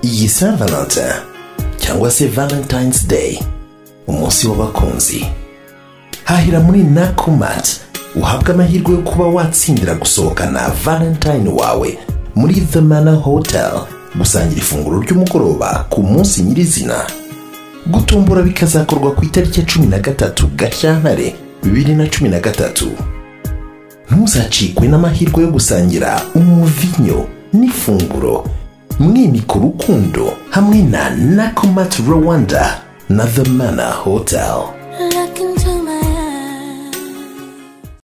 iyi Saint Valentin cyangwa se Valentine's Day umunsi w'abakunzi hahira muri Nakumatt uhabwe amahirwe yo kuba watsindira gusohokana Valentine wawe muri The Manor Hotel gusangira ifunguro ry'umugoroba ku munsi nyirizina gutombora bikazakorwa ku itariki ya cumi na gatatu Gashyantare bibiri na cumi na gatatu ntuzacikwe n'amahirwe yo gusangira umuvinyo n'ifunguro mwimika urukundo hamwe na Nakumatt Rwanda na The Manor Hotel